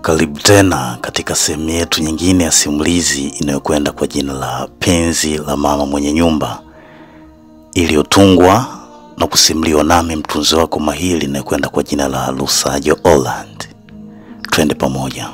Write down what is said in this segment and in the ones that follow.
Karibu tena katika sehemu yetu nyingine ya simulizi inayokwenda kwa jina la Penzi la Mama Mwenye Nyumba, iliyotungwa na kusimuliwa nami mtunzi wako mahiri inayokwenda kwa jina la Lusajo Holland. Twende pamoja.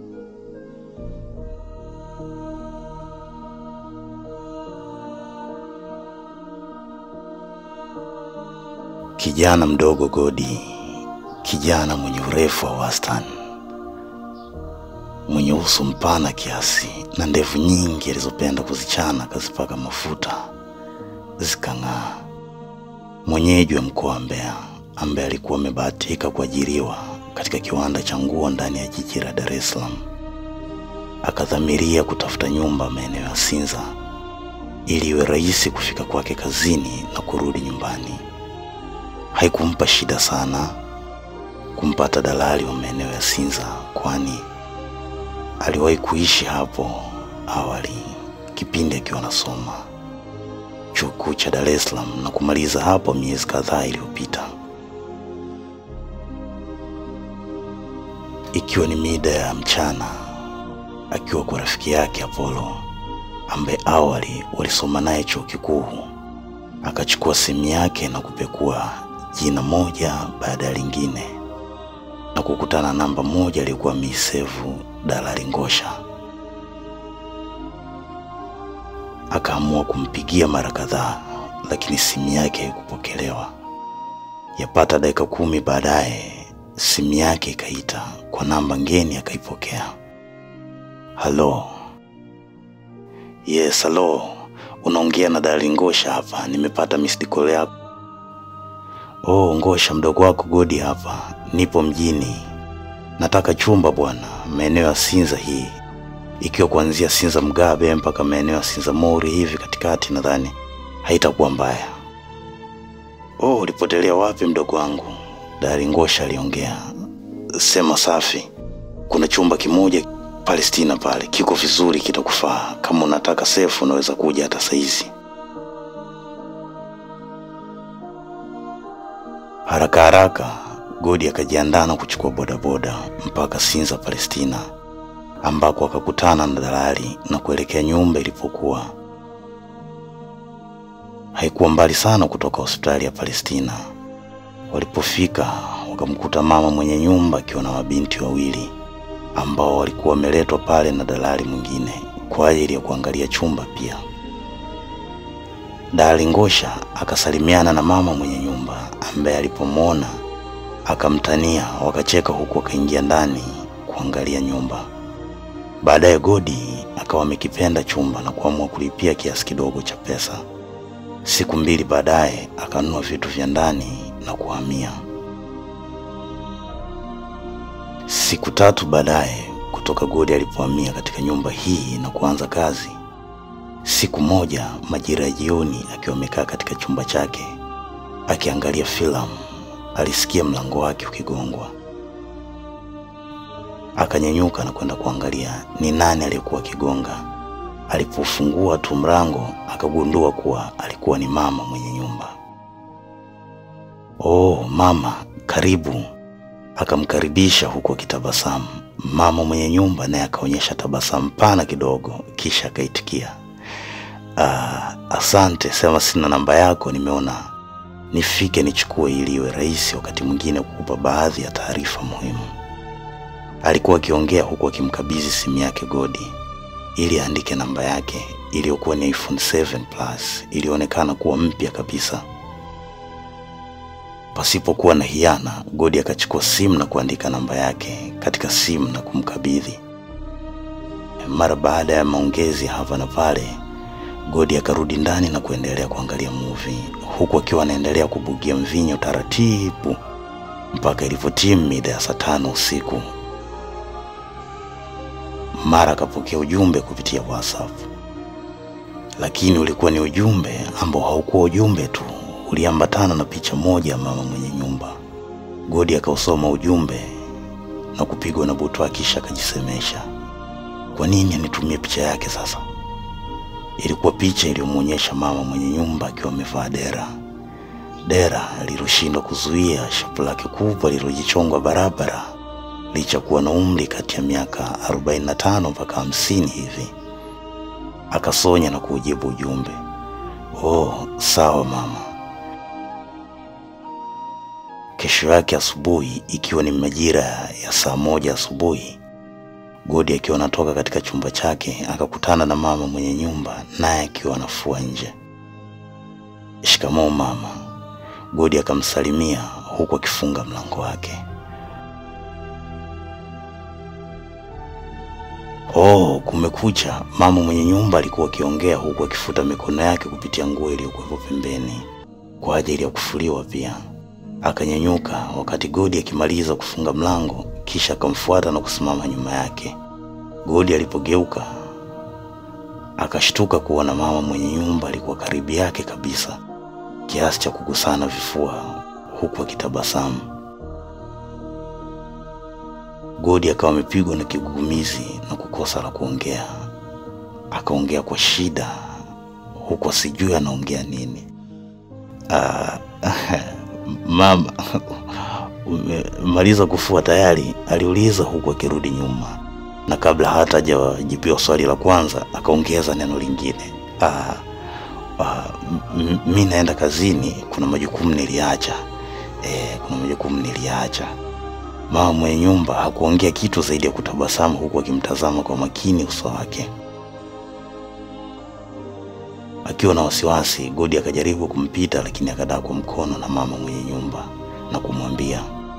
Kijana mdogo Godi, kijana mwenye urefu wa wastani, mwenye uso mpana kiasi na ndevu nyingi alizopenda kuzichana akazipaka mafuta zikang'aa, mwenyeji wa mkoa wa Mbeya ambaye alikuwa amebahatika kuajiriwa katika kiwanda cha nguo ndani ya jiji la Dar es Salaam, akadhamiria kutafuta nyumba maeneo ya Sinza ili iwe rahisi kufika kwake kazini na kurudi nyumbani. Haikumpa shida sana kumpata dalali wa maeneo ya Sinza, kwani aliwahi kuishi hapo awali kipindi akiwa anasoma chuo kikuu cha Dar es Salaam na kumaliza hapo miezi kadhaa iliyopita. Ikiwa ni mida ya mchana, akiwa kwa rafiki yake Apollo ambaye awali walisoma naye chuo kikuu, akachukua simu yake na kupekua jina moja baada ya lingine na kukutana namba moja aliyokuwa ameisevu Dalali Ngosha. Akaamua kumpigia mara kadhaa, lakini simu yake haikupokelewa. Yapata dakika kumi baadaye simu yake ikaita kwa namba ngeni, akaipokea. Halo. Yes, halo. Unaongea na Dalali Ngosha hapa, nimepata missed call yako. Oh, Ngosha, mdogo wako Godi hapa, nipo mjini, nataka chumba bwana, maeneo ya Sinza hii, ikiwa kuanzia Sinza Mgabe mpaka maeneo ya Sinza Mori hivi katikati, nadhani haitakuwa mbaya. Oh, ulipotelea wapi mdogo wangu? Dari Ngosha aliongea. Sema safi, kuna chumba kimoja Palestina pale, kiko vizuri, kitakufaa. Kama unataka sefu, unaweza kuja hata saizi. Haraka haraka Godi akajiandaa na kuchukua bodaboda mpaka Sinza Palestina, ambako akakutana na dalali na kuelekea nyumba ilipokuwa. Haikuwa mbali sana kutoka hospitali ya Palestina. Walipofika wakamkuta mama mwenye nyumba akiwa na mabinti wawili ambao walikuwa wameletwa pale na dalali mwingine kwa ajili ya kuangalia chumba pia. Dalali Ngosha akasalimiana na mama mwenye nyumba ambaye alipomwona akamtania, wakacheka huku akaingia ndani kuangalia nyumba. Baadaye Godi akawa amekipenda chumba na kuamua kulipia kiasi kidogo cha pesa. Siku mbili baadaye akanunua vitu vya ndani na kuhamia. Siku tatu baadaye kutoka Godi alipohamia katika nyumba hii na kuanza kazi, siku moja majira ya jioni, akiwa amekaa katika chumba chake akiangalia filamu, alisikia mlango wake ukigongwa. Akanyanyuka na kwenda kuangalia ni nani aliyekuwa akigonga. Alipofungua tu mlango, akagundua kuwa alikuwa ni mama mwenye nyumba. Oh, mama, karibu. Akamkaribisha huku akitabasamu. Mama mwenye nyumba naye akaonyesha tabasamu pana kidogo, kisha akaitikia, ah, asante. Sema sina namba yako, nimeona nifike nichukue ili iwe rahisi wakati mwingine kukupa baadhi ya taarifa muhimu. Alikuwa akiongea huku akimkabidhi simu yake Godi ili aandike namba yake iliyokuwa ni iPhone 7 Plus, ilionekana kuwa mpya kabisa. Pasipokuwa na hiana, Godi akachukua simu na kuandika namba yake katika simu na kumkabidhi. Mara baada ya maongezi hapa na pale, Godi akarudi ndani na kuendelea kuangalia movie huku akiwa anaendelea kubugia mvinyo taratibu mpaka ilivyotimu mida ya saa tano usiku. Mara akapokea ujumbe kupitia WhatsApp, lakini ulikuwa ni ujumbe ambao haukuwa ujumbe tu, uliambatana na picha moja ya mama mwenye nyumba. Godi akausoma ujumbe na kupigwa na butwa, kisha akajisemesha, kwa nini anitumie picha yake sasa? Ilikuwa picha iliyomwonyesha mama mwenye nyumba akiwa amevaa dera, dera lililoshindwa kuzuia shapu lake kubwa lililojichongwa barabara licha kuwa na umri kati ya miaka 45 mpaka 50 hivi. Akasonya na kuujibu ujumbe, oh, sawa mama. Kesho yake asubuhi, ikiwa ni majira ya saa moja asubuhi, Godi akiwa anatoka katika chumba chake akakutana na mama mwenye nyumba, naye akiwa anafua nje. Shikamoo mama. Godi akamsalimia huku akifunga mlango wake. Oh, kumekucha. Mama mwenye nyumba alikuwa akiongea huku akifuta mikono yake kupitia nguo iliyokuwepo pembeni kwa ajili ya kufuliwa pia. Akanyanyuka wakati Godi akimaliza kufunga mlango, kisha akamfuata na kusimama nyuma yake. Godi alipogeuka akashtuka kuona mama mwenye nyumba alikuwa karibu yake kabisa, kiasi cha kugusana vifua huku akitabasamu. Godi akawa amepigwa na kigugumizi na kukosa la kuongea. Akaongea kwa shida huku asijui anaongea nini. Ah, mama, umemaliza kufua tayari? aliuliza huku akirudi nyuma, na kabla hata hajajibiwa swali la kwanza akaongeza neno lingine. Ah, ah, m- mi naenda kazini, kuna majukumu niliacha. Eh, kuna majukumu niliacha. Mama mwenye nyumba hakuongea kitu zaidi ya kutabasamu huku akimtazama kwa makini uso wake. Akiwa na wasiwasi, Godi akajaribu kumpita, lakini akadaa kwa mkono na mama mwenye nyumba na kumwambia,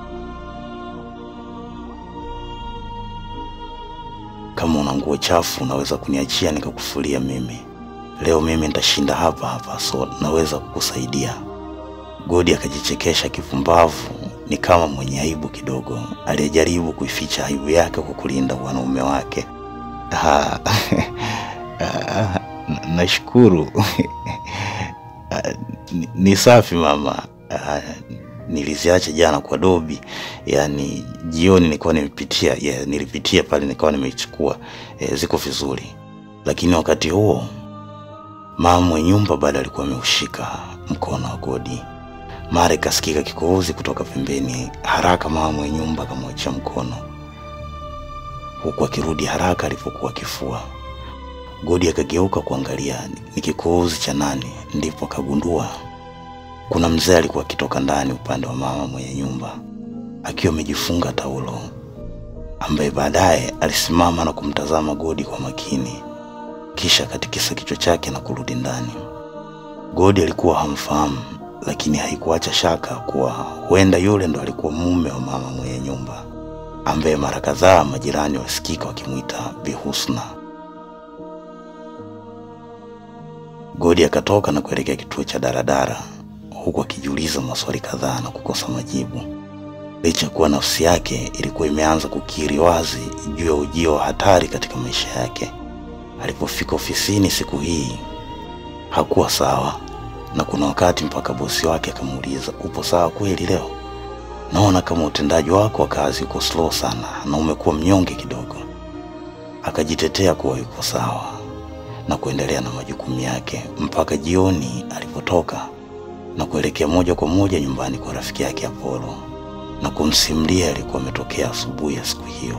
kama una nguo chafu unaweza kuniachia nikakufulia mimi. Leo mimi nitashinda hapa hapa, so naweza kukusaidia. Godi akajichekesha kipumbavu, ni kama mwenye aibu kidogo, aliyejaribu kuificha aibu yake kwa kulinda wanaume wake. Ah, ah, n- Nashukuru. Ah, ni- ni safi mama. Ah, Niliziacha jana kwa Dobi, yaani jioni nilikuwa nimepitia, yeah, nilipitia pale nikawa nimeichukua. Eh, ziko vizuri, lakini wakati huo mama mwenye nyumba bado alikuwa ameushika mkono wa Godi. Mara ikasikika kikohozi kutoka pembeni. Haraka mama mwenye nyumba akamwachia mkono, huku akirudi haraka alipokuwa akifua. Godi akageuka kuangalia ni- ni kikohozi cha nani, ndipo akagundua kuna mzee alikuwa akitoka ndani upande wa mama mwenye nyumba akiwa amejifunga taulo, ambaye baadaye alisimama na kumtazama Godi kwa makini, kisha akatikisa kichwa chake na kurudi ndani. Godi alikuwa hamfahamu, lakini haikuacha shaka kuwa huenda yule ndo alikuwa mume wa mama mwenye nyumba, ambaye mara kadhaa majirani walisikika wakimwita Bi Husna. Godi akatoka na kuelekea kituo cha daradara huku akijiuliza maswali kadhaa na kukosa majibu, licha ya kuwa nafsi yake ilikuwa imeanza kukiri wazi juu ya ujio wa hatari katika maisha yake. Alipofika ofisini siku hii hakuwa sawa, na kuna wakati mpaka bosi wake akamuuliza, upo sawa kweli leo? Naona kama utendaji wako wa kazi uko slow sana na umekuwa mnyonge kidogo. Akajitetea kuwa yuko sawa na kuendelea na majukumu yake mpaka jioni alipotoka na kuelekea moja kwa moja nyumbani kwa rafiki yake Apollo na kumsimulia alikuwa ametokea asubuhi ya siku hiyo.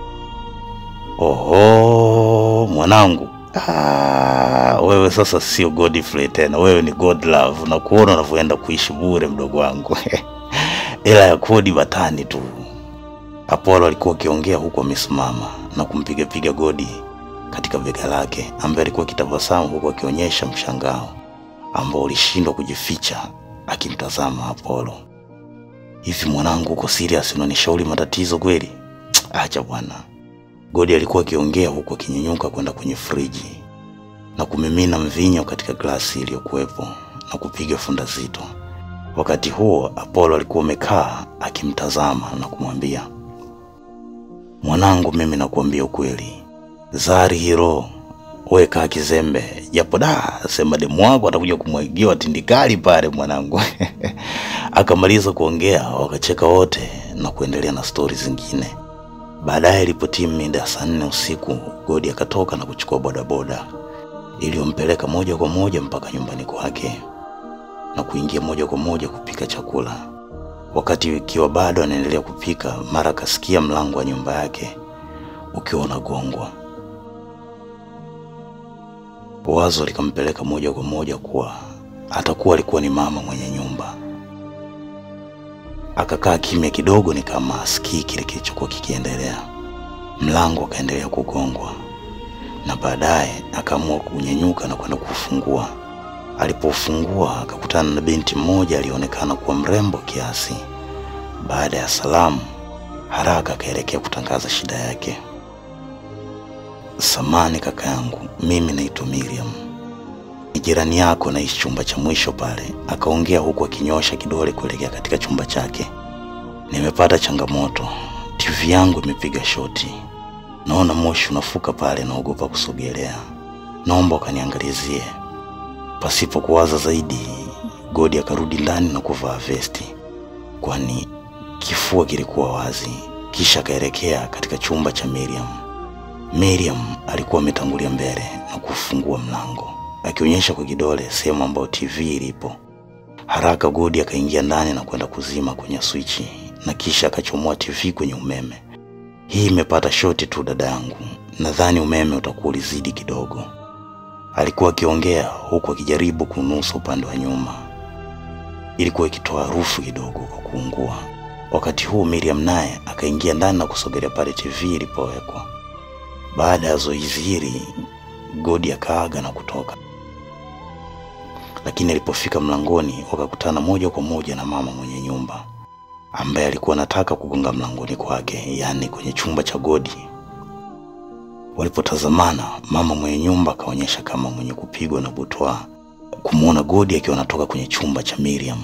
Oho, mwanangu, ah, wewe sasa sio Godfrey tena, wewe ni Godlove na kuona unavyoenda kuishi bure, mdogo wangu ila ya kodi batani tu. Apollo alikuwa akiongea huku amesimama na kumpigapiga Godi katika bega lake, ambaye alikuwa akitabasamu huku akionyesha mshangao ambao ulishindwa kujificha akimtazama Apollo. Hivi mwanangu, uko serious? Unanishauri matatizo kweli? Tsk, Acha bwana. Godi alikuwa akiongea huku akinyenyuka kwenda kwenye friji na kumimina mvinyo katika glasi iliyokuwepo na kupiga funda zito. Wakati huo Apollo alikuwa amekaa akimtazama na kumwambia, mwanangu, mimi nakuambia ukweli, Zari hiro we kaa kizembe, japo da sema demu wako atakuja kumwagiwa tindikali pale mwanangu. Akamaliza kuongea, wakacheka wote na kuendelea na stori zingine. Baadaye ilipotimu mida ya saa nne usiku, Godi akatoka na kuchukua bodaboda iliyompeleka moja kwa moja mpaka nyumbani kwake na kuingia moja kwa moja kupika chakula. Wakati ikiwa bado anaendelea kupika, mara akasikia mlango wa nyumba yake ukiwa unagongwa. Wazo likampeleka moja kwa moja kuwa atakuwa alikuwa ni mama mwenye nyumba. Akakaa kimya kidogo, ni kama asikii kile kilichokuwa kikiendelea. Mlango ukaendelea kugongwa, na baadaye akaamua kunyenyuka na kwenda kufungua. Alipofungua akakutana na binti mmoja alionekana kuwa mrembo kiasi. Baada ya salamu, haraka akaelekea kutangaza shida yake. Samani kaka yangu, mimi naitwa Miriam, ni jirani yako, naishi chumba cha mwisho pale. Akaongea huku akinyosha kidole kuelekea katika chumba chake. Nimepata changamoto, TV yangu imepiga shoti, naona moshi unafuka pale, naogopa kusogelea, naomba ukaniangalizie. Pasipo kuwaza zaidi, Godi akarudi ndani na kuvaa vesti, kwani kifua kilikuwa wazi, kisha akaelekea katika chumba cha Miriam. Miriam alikuwa ametangulia mbele na kufungua mlango akionyesha kwa kidole sehemu ambayo TV ilipo. Haraka Godi akaingia ndani na kwenda kuzima kwenye swichi na kisha akachomoa TV kwenye umeme. Hii imepata shoti tu dada yangu, nadhani umeme utakuwa ulizidi kidogo, alikuwa akiongea huku akijaribu kunusa upande wa nyuma. Ilikuwa ikitoa harufu kidogo kwa kuungua. Wakati huu Miriam naye akaingia ndani na kusogelea pale TV ilipowekwa. Baada ya zoezi hili, Godi akaaga na kutoka, lakini alipofika mlangoni wakakutana moja kwa moja na mama mwenye nyumba ambaye alikuwa anataka kugonga mlangoni kwake, yaani kwenye chumba cha Godi. Walipotazamana, mama mwenye nyumba akaonyesha kama mwenye kupigwa na butwa kumwona Godi akiwa anatoka kwenye chumba cha Miriam.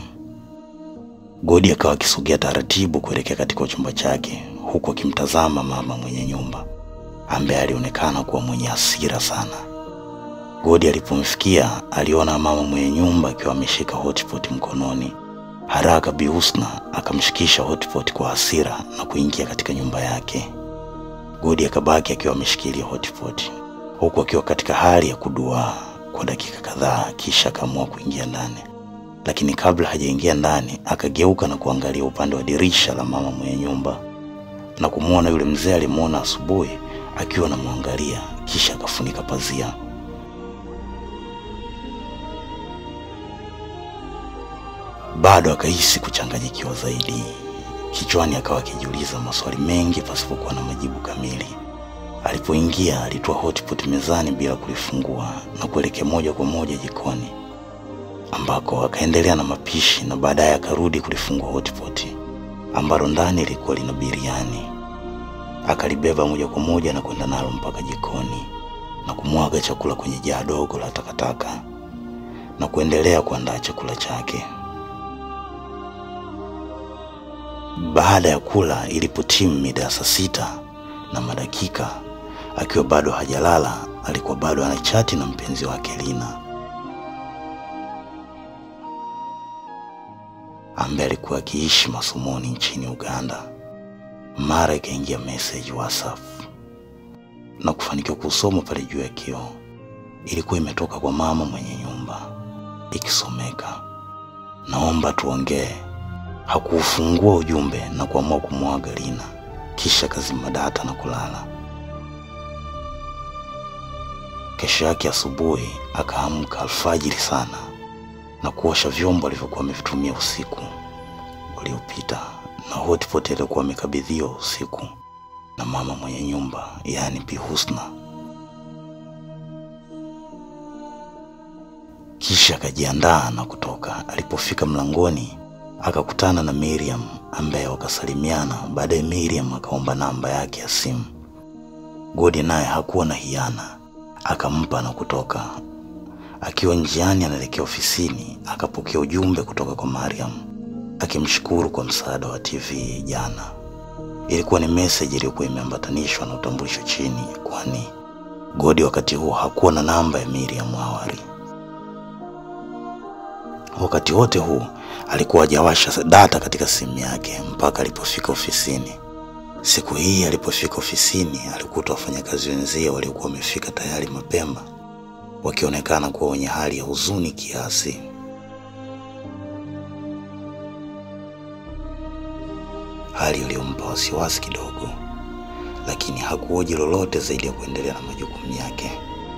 Godi akawa akisogea taratibu kuelekea katika chumba chake, huku akimtazama mama mwenye nyumba ambaye alionekana kuwa mwenye hasira sana. Godi alipomfikia aliona mama mwenye nyumba akiwa ameshika hotpot mkononi. Haraka Bi Husna akamshikisha hotpot kwa hasira na kuingia katika nyumba yake. Godi akabaki akiwa ameshikilia hotpot huku akiwa katika hali ya kuduaa kwa dakika kadhaa, kisha akaamua kuingia ndani, lakini kabla hajaingia ndani akageuka na kuangalia upande wa dirisha la mama mwenye nyumba na kumwona yule mzee alimwona asubuhi akiwa anamwangalia, kisha akafunika pazia. Bado akahisi kuchanganyikiwa zaidi. Kichwani akawa akijiuliza maswali mengi pasipokuwa na majibu kamili. Alipoingia alitoa hotpot mezani bila kulifungua na kuelekea moja kwa moja jikoni ambako akaendelea na mapishi na baadaye akarudi kulifungua hotpot ambalo ndani lilikuwa lina biriani. Akalibeba moja kwa moja na kwenda nalo mpaka jikoni na kumwaga chakula kwenye jaa dogo la takataka na kuendelea kuandaa chakula chake. Baada ya kula, ilipotimu mida ya saa sita na madakika, akiwa bado hajalala, alikuwa bado anachati na mpenzi wake Lina ambaye alikuwa akiishi masomoni nchini Uganda. Mara ikaingia message WhatsApp na kufanikiwa kusoma pale juu ya kioo. Ilikuwa imetoka kwa mama mwenye nyumba ikisomeka, naomba tuongee. Hakuufungua ujumbe na kuamua kumwaga Lina, kisha kazima data na kulala. Kesho yake asubuhi akaamka alfajiri sana na kuosha vyombo alivyokuwa amevitumia usiku uliopita na hotpot aliyokuwa amekabidhiwa usiku na mama mwenye nyumba, yaani Bi Husna. Kisha akajiandaa na kutoka. Alipofika mlangoni akakutana na Miriam ambaye wakasalimiana. Baadaye Miriam akaomba namba yake ya simu. Godi naye hakuwa na hiana, akampa na kutoka. Akiwa njiani anaelekea ofisini, akapokea ujumbe kutoka kwa Mariam akimshukuru kwa msaada wa TV jana. Ilikuwa ni meseji iliyokuwa imeambatanishwa na utambulisho chini, kwani Godi wakati huo hakuwa na namba ya Miriam awali. Wakati wote huu alikuwa hajawasha data katika simu yake mpaka alipofika ofisini. Siku hii alipofika ofisini, alikuta wafanyakazi wenzie waliokuwa wamefika tayari mapema, wakionekana kuwa wenye hali ya huzuni kiasi. hali iliyompa wasiwasi kidogo, lakini hakuoji lolote zaidi ya kuendelea na majukumu yake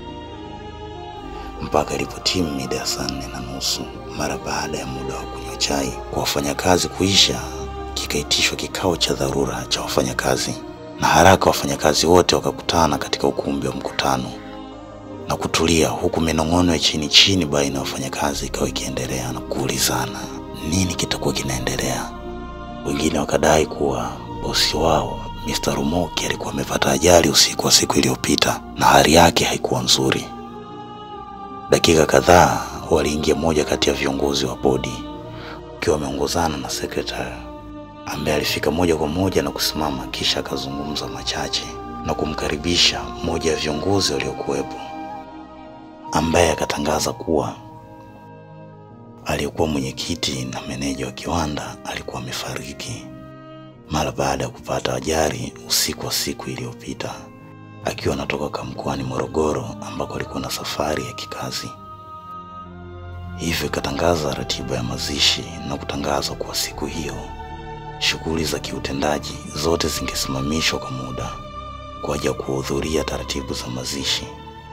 mpaka ilipotimu mida ya saa nne na nusu mara baada ya muda wa kunywa chai kwa wafanyakazi kuisha, kikaitishwa kikao cha dharura cha wafanyakazi, na haraka wafanyakazi wote wakakutana katika ukumbi wa mkutano na kutulia, huku minong'ono ya chini chini baina ya wafanyakazi ikawa ikiendelea na kuulizana nini kitakuwa kinaendelea. Wengine wakadai kuwa bosi wao Mr. Rumoki alikuwa amepata ajali usiku wa siku iliyopita na hali yake haikuwa nzuri. Dakika kadhaa waliingia mmoja kati ya viongozi wa bodi ukiwa wameongozana na sekretari ambaye alifika moja kwa moja na kusimama, kisha akazungumza machache na kumkaribisha mmoja ya viongozi waliokuwepo, ambaye akatangaza kuwa aliyekuwa mwenyekiti na meneja wa kiwanda alikuwa amefariki mara baada ya kupata ajali usiku wa siku iliyopita akiwa anatoka mkoani Morogoro ambako alikuwa na safari ya kikazi. Hivyo ikatangaza ratiba ya mazishi na kutangaza kuwa siku hiyo shughuli za kiutendaji zote zingesimamishwa kwa muda kwa ajili ya kuhudhuria taratibu za mazishi.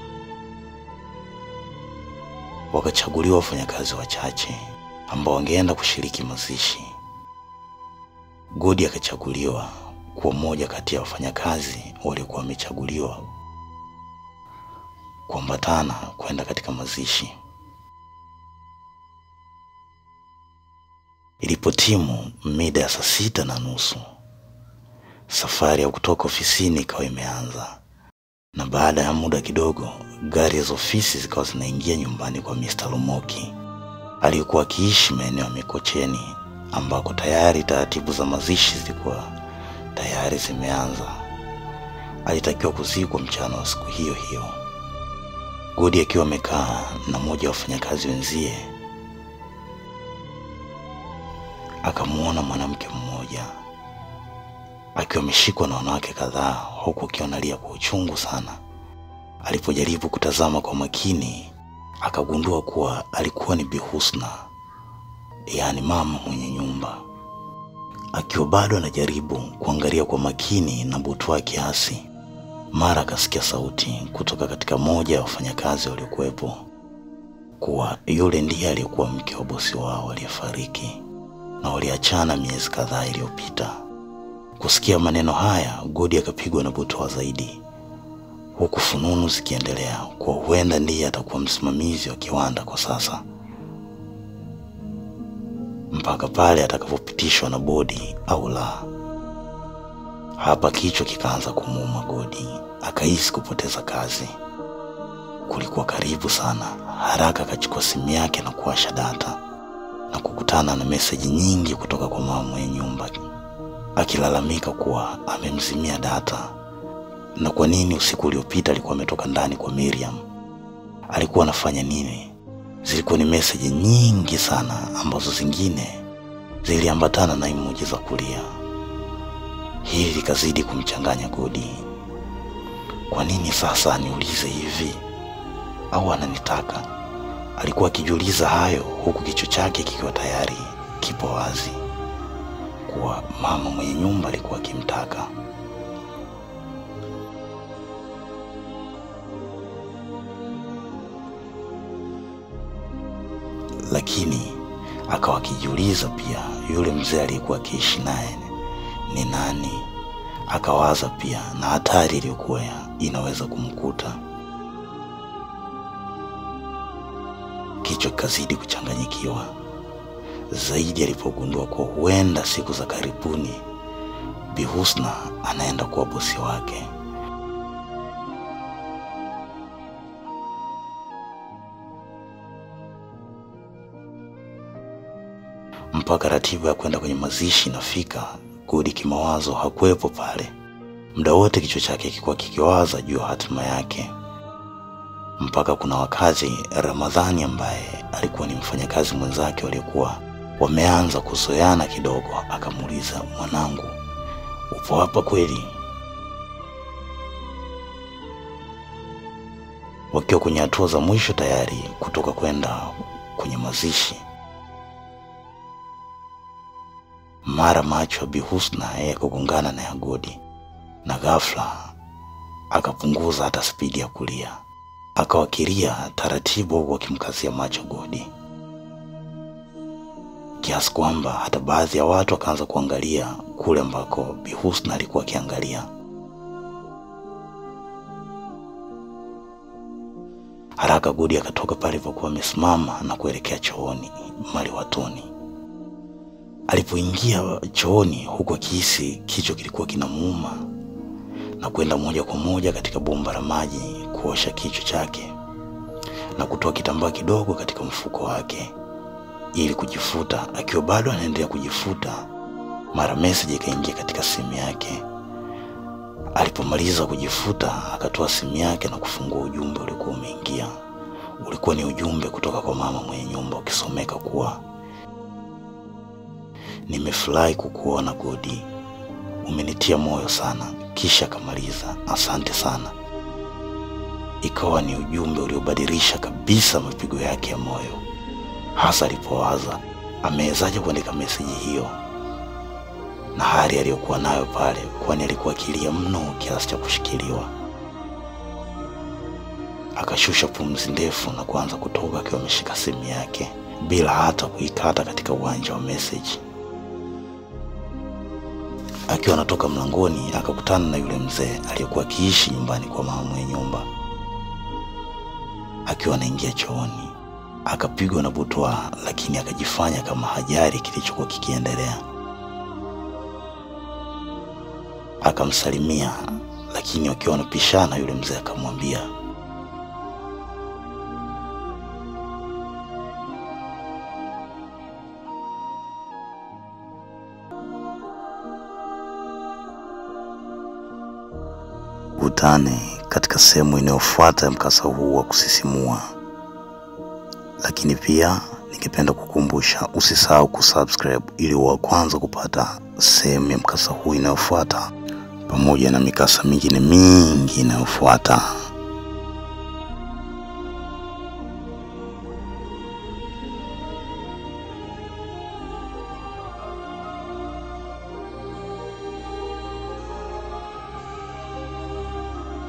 Wakachaguliwa wafanyakazi wachache ambao wangeenda kushiriki mazishi. Godi akachaguliwa kuwa mmoja kati ya wafanyakazi waliokuwa wamechaguliwa kuambatana kwenda katika mazishi. Ilipotimu mida ya saa sita na nusu, safari ya kutoka ofisini ikawa imeanza, na baada ya muda kidogo, gari za ofisi zikawa zinaingia nyumbani kwa Mr. Lumoki aliyekuwa akiishi maeneo ya Mikocheni ambako tayari taratibu za mazishi zilikuwa tayari zimeanza. Alitakiwa kuzikwa mchana wa siku hiyo hiyo. Godi akiwa amekaa na mmoja wa wafanyakazi wenzie, akamwona mwanamke mmoja akiwa ameshikwa na wanawake kadhaa, huku akiwa analia kwa uchungu sana. Alipojaribu kutazama kwa makini, akagundua kuwa alikuwa ni Bi Husna, yaani mama mwenye nyumba. Akiwa bado anajaribu kuangalia kwa makini na butwaa kiasi, mara akasikia sauti kutoka katika moja ya wafanyakazi waliokuwepo kuwa yule ndiye aliyekuwa mke wa bosi wao aliyefariki na waliachana miezi kadhaa iliyopita. Kusikia maneno haya, Godi akapigwa na butwaa zaidi, huku fununu zikiendelea kuwa huenda ndiye atakuwa msimamizi wa kiwanda kwa sasa mpaka pale atakapopitishwa na bodi au la. Hapa kichwa kikaanza kumuuma Godi, akahisi kupoteza kazi. Kulikuwa karibu sana. Haraka akachukua simu yake na kuwasha data na kukutana na meseji nyingi kutoka kwa mama mwenye nyumba akilalamika kuwa amemzimia data na kwa nini usiku uliopita alikuwa ametoka ndani kwa Miriam. Alikuwa anafanya nini? Zilikuwa ni meseji nyingi sana ambazo zingine ziliambatana na emoji za kulia. Hili likazidi kumchanganya Godi. Kwa nini sasa aniulize hivi? Au ananitaka? Alikuwa akijiuliza hayo huku kichwa chake kikiwa tayari kipo wazi kuwa mama mwenye nyumba alikuwa akimtaka. Lakini akawa akijiuliza pia yule mzee aliyekuwa akiishi naye ni nani. Akawaza pia na hatari iliyokuwa inaweza kumkuta. Kichwa kikazidi kuchanganyikiwa zaidi alipogundua kuwa huenda siku za karibuni Bi Husna anaenda kuwa bosi wake. Mpaka ratiba ya kwenda kwenye mazishi inafika, Godi kimawazo hakuwepo pale. Muda wote kichwa chake kilikuwa kikiwaza juu ya hatima yake, mpaka kuna wakati Ramadhani ambaye alikuwa ni mfanyakazi mwenzake waliokuwa wameanza kuzoeana kidogo, akamuuliza, mwanangu, upo hapa kweli? Wakiwa kwenye hatua za mwisho tayari kutoka kwenda kwenye mazishi, Mara macho ya Bi Husna yakagongana na ya Godi, na ghafla akapunguza hata spidi ya kulia, akawakilia taratibu, huku akimkazia macho Godi, kiasi kwamba hata baadhi ya watu wakaanza kuangalia kule ambako Bi Husna alikuwa akiangalia. Haraka Godi akatoka pale alipokuwa amesimama na kuelekea chooni maliwatoni. Alipoingia chooni, huku akihisi kichwa kilikuwa kinamuuma na kwenda moja kwa moja katika bomba la maji kuosha kichwa chake na kutoa kitambaa kidogo katika mfuko wake ili kujifuta. Akiwa bado anaendelea kujifuta, mara message ikaingia katika simu yake. Alipomaliza kujifuta, akatoa simu yake na kufungua ujumbe ulikuwa umeingia. Ulikuwa ni ujumbe kutoka kwa mama mwenye nyumba ukisomeka kuwa nimefurahi kukuona Godi, umenitia moyo sana. Kisha akamaliza asante sana. Ikawa ni ujumbe uliobadilisha kabisa mapigo yake ya moyo, hasa alipowaza amewezaje kuandika meseji hiyo na hali aliyokuwa nayo pale, kwani alikuwa akilia mno kiasi cha kushikiliwa. Akashusha pumzi ndefu na kuanza kutoka akiwa ameshika simu yake bila hata kuikata katika uwanja wa meseji. Akiwa anatoka mlangoni, akakutana na yule mzee aliyekuwa akiishi nyumbani kwa mama mwenye nyumba. Akiwa anaingia chooni, akapigwa na butwaa, lakini akajifanya kama hajali kilichokuwa kikiendelea. Akamsalimia, lakini wakiwa wanapishana, yule mzee akamwambia kutane katika sehemu inayofuata ya mkasa huu wa kusisimua. Lakini pia ningependa kukumbusha usisahau kusubscribe ili wa kwanza kupata sehemu ya mkasa huu inayofuata pamoja na mikasa mingine mingi inayofuata.